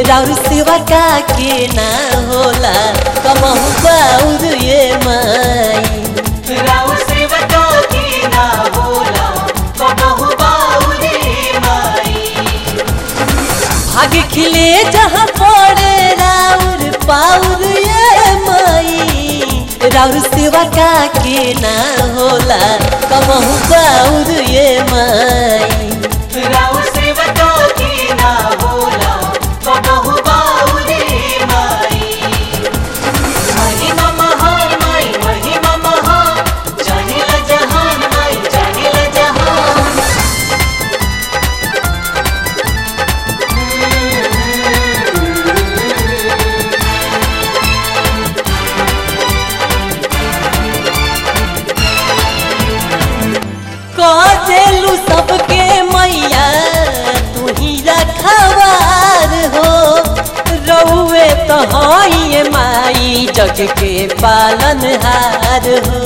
राउर सेवा का के ना होला कमहु बाउर ये माई राव सेवका की ना होला कबहु बाउरे माई भाग खिले जहाँ पड़े राउर पाउर ये माई राउर सेवा का के ना होला कमहु बाउर ये माई राव सेवका की ना होला कबहु बाउरे माई महिमा महान माई महिमा महान जानिल जहान माई जानिल जहान कजेलू सबके मैया तू ही रखवार हो रउए तो हई माई जग के पालनहार हो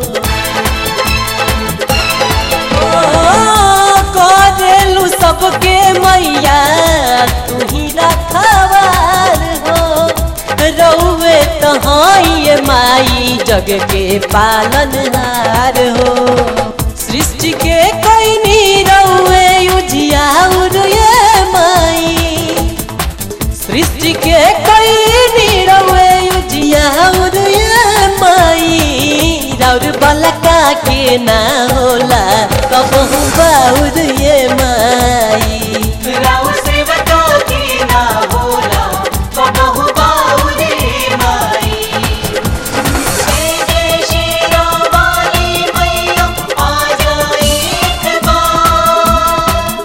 ओ, कजेलू सबके मैया तू ही रखवार हो रउए तो हई माई जग के पालनहार हो सृष्टि के कैनी रउए उजियाउर ये माई सृष्टि के कैनी रउए उजियाउर ये माई राउर बलका के ना होला कबहू बाउर ये माई राव सेवका की ना होला कबहु बाउरे माई जय जय श्री राम वाली मैया आ जाए एक बार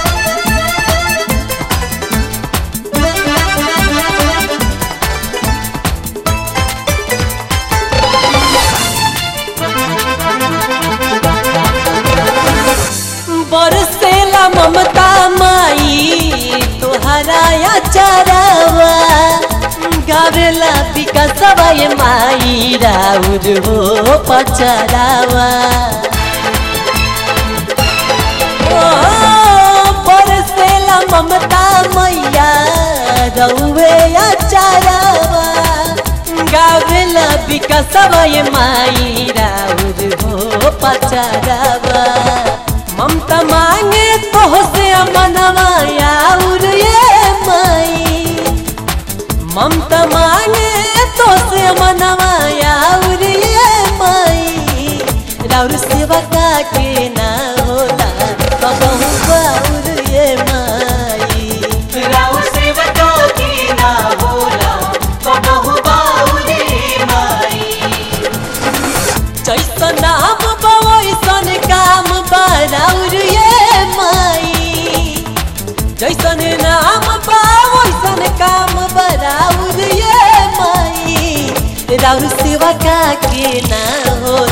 बरसेला ममता माई तोहरा या चरावा गावेला विकासवा ये माई राउर हो पचरावा ओ, बरसेला ममता मैया रउवे या चरावा गावेला विकासवा ये माई राउर हो पचरावा ममता मांगे तो से मनवा आउर ये माई ममता मांगे तो से मनवा आउर ये माई राउर सेवा का के ना होला कबहू बाउर ये माई राव सेवका की ना होला कबहु बाउरे माई जैसन नाम बा वैसन काम बा राउर ये माई जैसन नाम बा वैसन काम बा राउर ये माई राउर सेवा का के ना होला